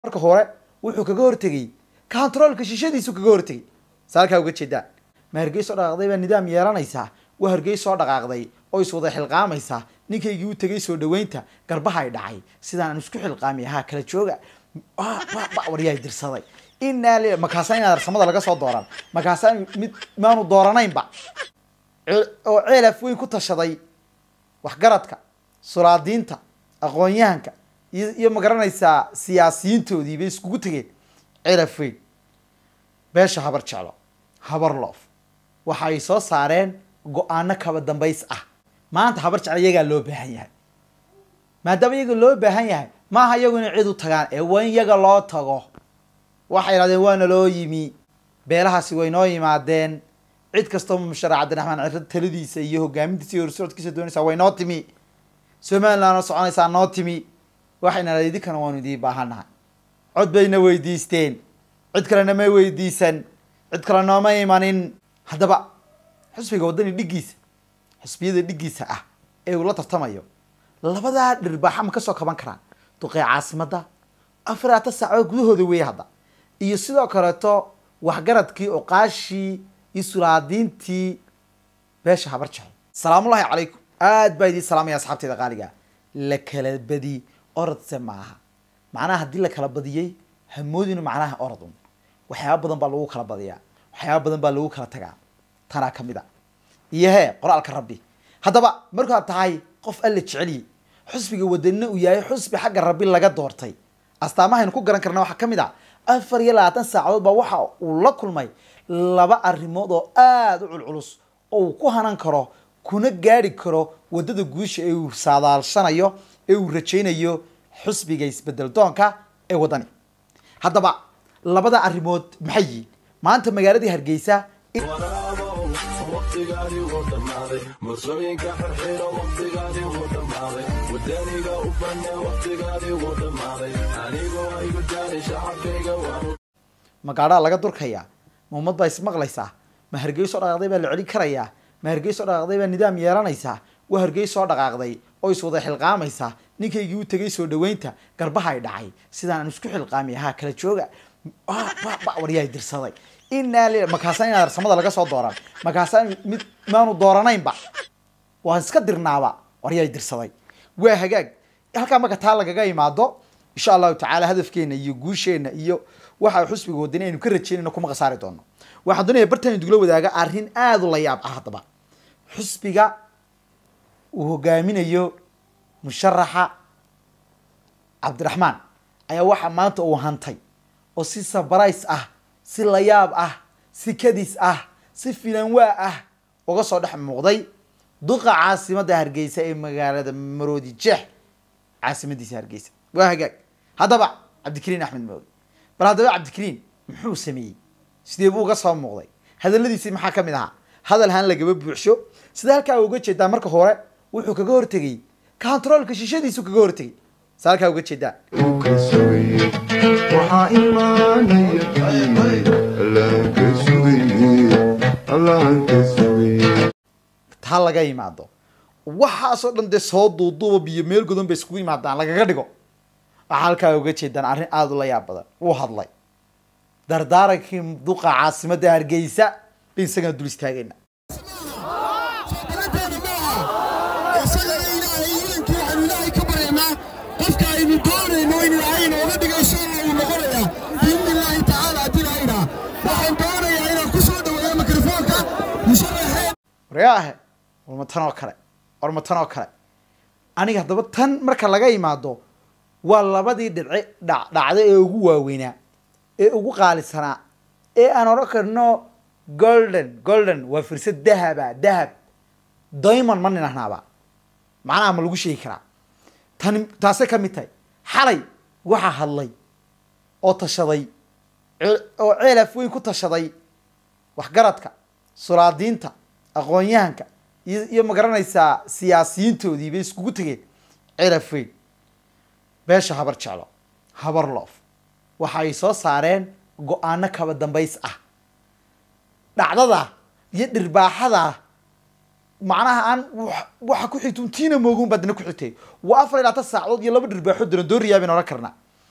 marka hore wuxuu kaga hortegey controolka shishadiisu kaga hortegey saalkaa uga jeedaan ma hargeysoo dhaqaaqday baa nidaam yeelanaysaa waa hargeysoo dhaqaaqday oo iswada xilqaamaysaa ninkaygii u tegay soo dhaweynta garbaha ay dhacay sidaan aan isku xilqaami ahaa kala jooga waryaa dirsaday inaa li makaasaa inaad arsamada laga soo dooran makaasaa mid maanu dooranaynba oo ceelaf weyn ku tashaday waxgaradka sulaadiinta aqoon-yahanka iyo iyo magaranaysaa siyaasiyiintoodii bay iskugu tegeen ceelaf weyn beesha habar jeclo habar loof waxa ay soo saareen go-aano kaba dambays ah maanta habar jeclo iyagaa loo baahan yahay maadaama iyaga loo baahan yahay maaha iyagu inay cid u tagaan ee waa in iyaga loo tago waxay idhahdeen waana loo yimi beelahaasi way noo yimaadeen cid kastoo musharax cabdiraxmaan ciro taladiisa iyo hogaamintiisa iyo horsoodkiisa doonaysaa way noo timi somalilandna soconaysaa noo timi waxayna idhahdeen idinkana waanu idiin baahanahay cod bayna weydiisteen cid kalena may weydiisan cid kale nooma imanin haddaba xusbiga waddani dhiggiisa xusbiyada dhiggiisa ah ee uu la tartamayo labadaa dhirbaaxa ma kasoo kaban karaan duqee caasimadda afaraata saacood gudahooda weeye hadda iyo sidoo kaleeto waxgaradkii oqaashii iyo sulaadiintii beesha habar jecel salaamullahi calaykum aad baa idiin salaamaya asxaabteeda qaaliga la kala badi orodse maaha macnaha haddii la kala badiyey hamoodinu macnaha orod un waxyaaba badan baa lagu kala badiyaa waxyaaba badan baa lagu kala tagaa tanaa kamid a iyo hee qoraalka rabbi haddaba markaad tahay qof alla jeceliye xusbiga wadanina uu yahay xusbi xagga rabbi laga doortay astaamahaynu ku garan karna waxaa ka mid a afar iyo labaatan saacadood baa waxa uu la kulmay laba arrimood oo aada u culculus oo uu ku hanan karo kuna gaari karo waddada guusha ee uu saadaalshanayo ee uu rajaynayo xusbiga isbedel doonka ee waddani haddaba labada arrimood maxay yihiin maanta magaaladii hargeysa waqtigaadii wuu dhammaaday mursooyinka xirxiro waqtigaadii wuu dhammaaday wadaniga u banne waqtigaadii wuu dhammaaday anigoo igu daani shacabkayga waanu magaadhaa laga durkayaa ma ummad baa ismaqlaysaa ma hargeysoo dhaqaaqday baa la celin karayaa ma hargeysoo dhaqaaqday baa nidaam yeelanaysaa waa hargeysoo dhaqaaqday oo iswada xilqaamaysaa ninkaygii u tegay soo dhaweynta garbaha ay dhacay sidaan aan isku xilqaami ahaa kala jooga waryaa dirsaday inaa li makaasaa inaad arsamada laga soo dooran makaasaa mid maanu dooranaynba waan iska dirnaaba waryaa dirsaday waa hagaag halkaa marka taa lagaga imaado insha allahu tacaala hadafkeena iyo guusheena iyo waxa xusbiga wadani aynu ka rajeynayno kuma khasaari doono waxaan doonaya bartaan dugla wadaaga arrin aada u la yaab ah haddaba xusbiga uu hogaaminayo musharaxa cabdiraxmaan ayaa waxaa maanta uu hantay oo si sabrais ah si layaab ah si kadis ah si filanwaa ah uga soo dhex muuqday duqa caasimadda hargeysa ee magaalada maroodi jeex caasimadiisa hargeysa waa hagaag haddaba cabdikariin axmed maogi bal haddaba cabdikariin muxuu sameeyey sidee buu uga soo muuqday hadaladiisii maxaa ka mid ahaa hadal haan lagaba buuxsho sida halkaa uga jeedaa marka hore wuxuu kaga hortegey controolka shishadiisu kaga hortegey sa halkaa uga jeedaa waxaa imaanaya allaan ka sugayey allaan ka sugayey taa laga imaado waxaasoo dhan dee soo duuduuba biyo meel godan bay iskugu imaadaan lagaga dhigo waxaa halkaa uga jeedaan arrin aada u la yaab badan wuu hadlay dardaarankii duqa caasimadda hargeysa bay isagana dul istaagayna isagana ilaahay iidankii waxaanu ilaahay ka baryaynaa qofka aynu doonayno in ilaahay inooga dhigayso uu noqonayaa biidni illaahi tacaala haddii ilaahayna waxaan doonayaa inaan ku soo dhaweeyo mikrofoonka musharaxeen waryaahe warma tan oo kale warma tan oo kale aniga haddaba tan marka laga imaado waa labadii dhidce dha dhacda ee ugu waaweynaa ee ugu qaalisanaa ee aan odhan karno golden golden waa firsad dahaba dahab diamond ma ninahnaaba macnaha ma lagu sheegi karaa tani taasay ka mid tahay xalay waxaa hadlay oo tashaday ce- oo ceelaf weyn ku tashaday waxgaradka sulaadiinta aqoon-yahanka iyo iyo magaranaysaa siyaasiyiintoodii bay iskugu tegeen ceelaf weyn beesha habar jeclo habar loof waxa ay soo saareen go-aano kaba dambays ah dhacdada iyo dhirbaaxada macnaha aan wax- waxa ku xigta tiina moogun baa dina ku xigtay waa afar iyo labaatan saacadood iyo laba dhirbaaxo darandooriyaa baynu odhan karnaa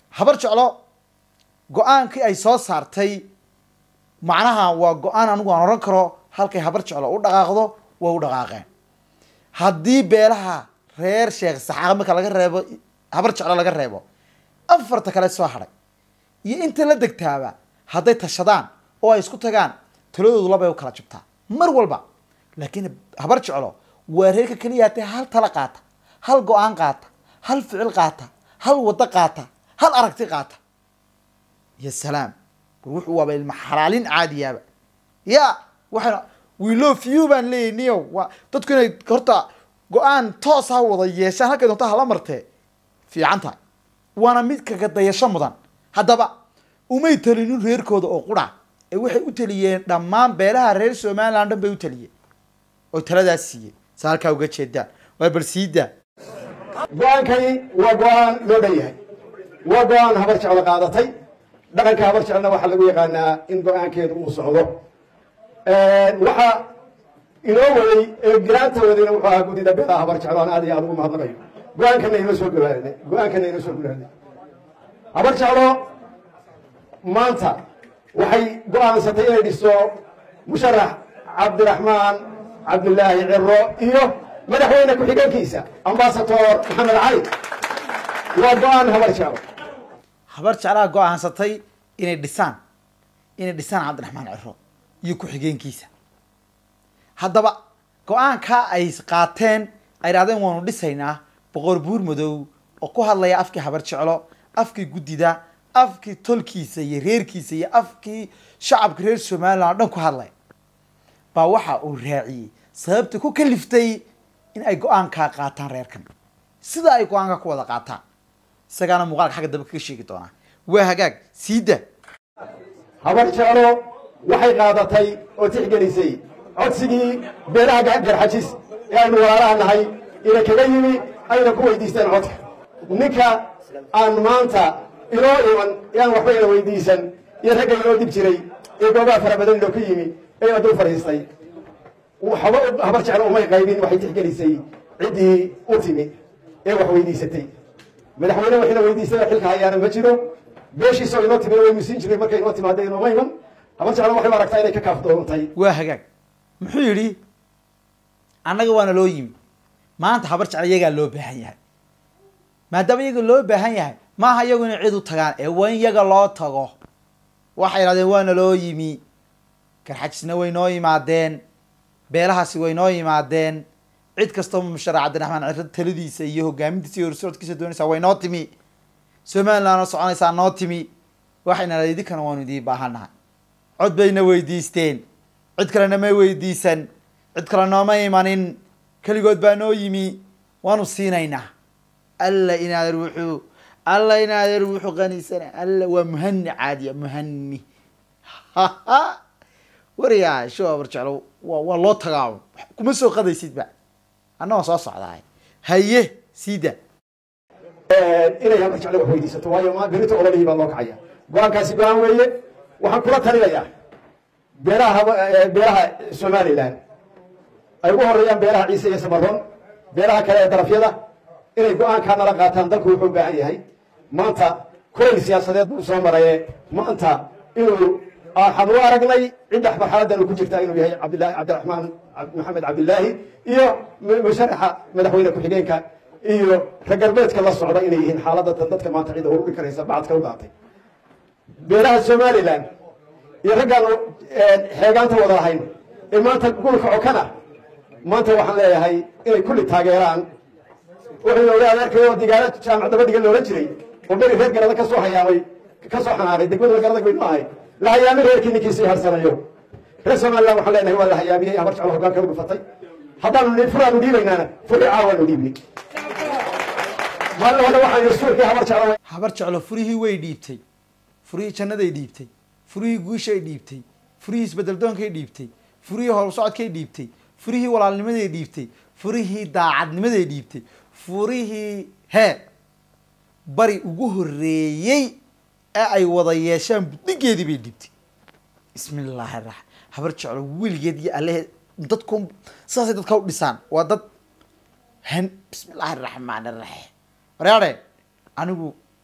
habar jeclo go-aankii ay soo saartay macnaha waa go-aan anigu aan oran karo halkay habar jeclo u dhaqaaqdo way u dhaqaaqeen haddii beelaha reer sheekh saxaaq marka laga reebo habar jeclo laga reebo afarta kale soo hadhay iyo inta la degtaaba hadday tashadaan oo ay isku tagaan taladoodu labay u kala jabtaa mar walba laakiin habar jeclo waa reerka keliya hatee hal tala qaata hal go-aan qaata hal ficil qaata hal waddo qaata hal aragti qaata ya salaam war wuxuu waaba ilma xalaalin caadiyaaba ya waxayna we love you baan leeyahy niyo waa dadku inay horta go-aan toos ha wada yeeshaan halkay doonta hala martee fiican tahay waana mid kaga dayasho mudan haddaba umay talinin reerkooda oo qura ee waxay u taliyeen dhammaan beelaha reer somaliland dhan bay u taliyeen oo taladaas siiyey sa halkaa uga jeedaan waa bal siidaa go-aankani waa go-aan loo dhan yahay waa go-aan habar jeclo qaadatay dhaqanka habar jeclna waxaa lagu yaqaanaa in go-aankeedu uu socdo waxaa inoo waday ee giraanta wadayna wuxuu ahaa guddida beelaha habar jeclo aan aad iyo aad ugu mahadnaqayo go-aankana inoo soo gawaanay go-aankana inoo soo gulaanay habar jeclo maanta waxay go-aansatay inay dhiso musharax cabdiraxmaan cabdilaahi ciro iyo madaxweyne ku-xigeenkiisa ambasador maxamed cali waa go-aan habar jeclo habar jeclaha go-aansatay inay dhisaan inay dhisaan cabdiraxmaan ciro iyo ku-xigeenkiisa haddaba go-aankaa ay qaateen ay idhahdeen waanu dhisaynaa boqor buur madow oo ku hadlaya afkii habar jeclo afkii guddida afkii tolkiisa iyo reerkiisa iyo afkii shacabka reer somaliland o dhan ku hadlay baa waxa uu raaciyey sababta ku kaliftay in ay go-aankaa qaataan reerkan sida ay go-aanka ku wada qaataan isagaana muuqaalka xagga dambe kaga sheegi doonaa waa hagaag siida habar jeclo waxay qaadatay oo tixgelisay codsigii beelaha garxajis ee aynu walaalaha nahay ina kaga yimi ayna ku weydiisteen codka ninka aan maanta inoo iman ee aan waxba ina weydiisan iyo ragga inoo dib jiray ee goobaha fara badan inoo ka yimi ee aduu fadhiistay waxba habar jeclo umay qaybin waxay tixgelisay ciddii u timi ee wax weydiisatay madaxweyne waxayna weydiisay xilka hayaana ma jiro beeshiisoo inoo timi waynu siin jiray markay inoo timaada inooma iman habar jeclo waxay u aragtaa inay ka kaafdoontay waa hagaag muxuu yidhi annaga waana loo yimi maanta habar jecel iyagaa loo baahan yahay maadaama iyaga loo baahan yahay maaha iyagu inay cid u tagaan ee waa in iyaga loo tago waxay idhahdeen waana loo yimi garxajisna way noo yimaadeen beelahaasi way noo yimaadeen cid kastoo musharax cabdiraxmaan ciro taladiisa iyo hogaamintiisa iyo horsoodkiisa doonaysaa way noo timi somalilandna soconaysaa noo timi waxayna idinkana waanu idiin baahannahay cod bayna weydiisteen cid kalena may weydiisan cid kale nooma imanin keligood baa noo yimi waanu siinaynaa alla inaadeer wuxuu alla inaadeer wuxuu qaniisana alla waa muhani caadiya muhani wariyaa sho abar jeclo waa waa loo tagaa kuma soo qadaysidba anna waa soo socdaay haye siida inay habar jeclo wax weydiisato waayo ma berito ololihii baa loo kacaya go-aankaasi go-aan weeye waxaan kula talinayaa beelaha haba- eh, beelaha somaliland ay ugu horeeyaan beelaha ciise iyo samaron beelaha kale ee darafyada inay go-aankaa nala qaataan dalku wuxuu u baahan yahay maanta kulayl siyaasadeed buu soo maraye maanta inuu waxaan u aragnay cidda marxaladan uu ku jirta inuu yahay cabdillahi cabdiraxmaan cab- maxamed cabdilaahi iyo mu- musharaxa madaxweyne ku-xigeenka iyo raggalbeedka la socda inay yihiin xaaladda tan dadka maanta cidda ururi karaysa bacadka u daatay beelaha somaliland iyo raggaan xeegaanta wada lahayn ee maanta gulka cokana maanta waxaan leeyahay inay kulli taageeraan wuxuu ogaa adeerkayoo digaalo jaamac dabadhiga loolan jiray oo beri reer garada ka soo hayaamay ka soo xanaanay degmada garadag baynu ahay la hayaamay reerkii ninkiisii harsanayo reer somaliland waxaan leenahay waa la hayaamiyey habar jeclo hoggaanka u dhufatay haddaanu ni furaanu dhiibaynaana furi caawaanu dhiibnay maalin hore waxaan rasuulkii habar jeclo habar jeclo furihii way dhiibtay furihii jannaday dhiibtay furihii guushay dhiibtay furihii isbedeldoonkay dhiibtay furihii horusocodkay dhiibtay furihii walaalnimaday dhiibtay furihii daacadnimaday dhiibtay furihii hee bari ugu horeeyey ee ay wada yeeshaan buddigeedii bay dhiibtay bismi illaahi raxmaan habar jeclo weligeed iyo allehe dadku sidaasay dadka u dhisaan waa dad han bismi illaahi raxmaan raxiim waryaadhe anigu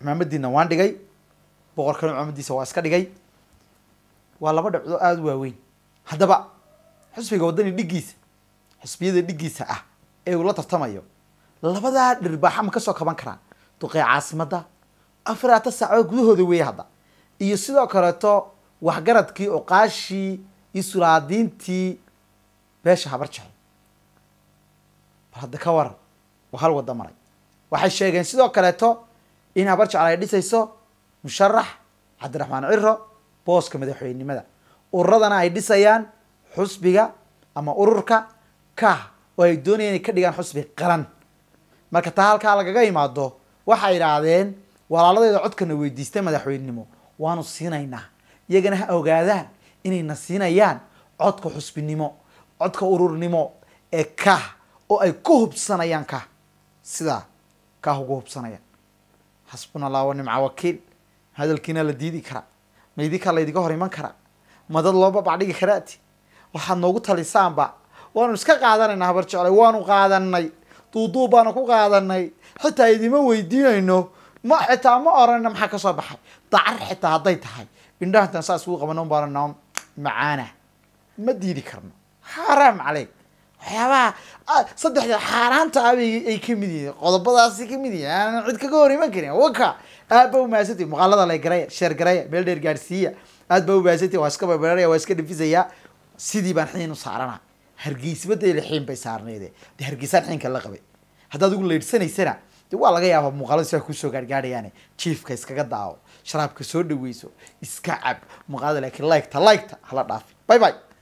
cimaamadiina waan dhigay boqorkana cimaamadiisa waa iska dhigay waa laba dhacdo aada u waaweyn haddaba xusbiga waddani dhiggiisa xusbiyada dhiggiisa ah ee uu la tartamayo labadaa dhirbaaxa ma kasoo kaban karaan duqey caasimadda afaraata saacood gudahooda weeye hadda iyo sidoo kaleeto waxgaradkii oqaashii iyo sulaadiintii beesha habar jecel bal hadda ka waran waa hal wadda maray waxay sheegeen sidoo kaleeto in habar jecel ay dhisayso musharax cabdiraxmaan ciro booska madaxweynenimada ururadana ay dhisayaan xusbiga ama ururka kah oo ay doonayaan inay ka dhigaan xusbi qaran marka taa halkaa lagaga imaado waxay idhaahdeen walaaladeeda codkana weydiistay madaxweynenimo waanu siinaynaa iyagana ha ogaadaan inayna siinayaan codka xusbinimo codka ururnimo ee kah oo ay ku hubsanayaan kah sidaa kah ugu hubsanayaan xasbuna allah wa nimca wakiil hadalkiina la diidi karaa ma idinkaa laydinka hor iman karaa ma dad loo babacdhigi karaati waxaad noogu talisaanba waanu iska qaadanaynaa habar jeclay waanu qaadanay duuduub baanu ku qaadanay xitaa idima weydiinayno ma xitaa ma oranayna maxaa kasoo baxay dacar xitaa hadday tahay indhaha intaan saas ugu qabano baanana macaana ma diidi karno xaaraam caleyk waxyaabaha saddexda xaaraanta ah bay ay kamid yihiin qodobadaasi kamid yihiin aanan cid kaga hor iman karin waka aad ba umahadsantihi muuqaalada la garaya sheer garaya meel dheer gaadhsiiya aad ba umahadsantihi waa iska barbararaya waa iska dhifisaya sidii baan xiin u saarana hargeysbadayla xiin bay saarneede de hargeysaan xiinka la qabay haddaad ugu leydhsanaysana de waa laga yaabaa muuqaalada sidaa kusoo gaargaadhayaane jiifka iskaga daawo sharaabka soo dhaweyso iska cab muuqaalada laakiin liketa liketa hala dhaafi bye bye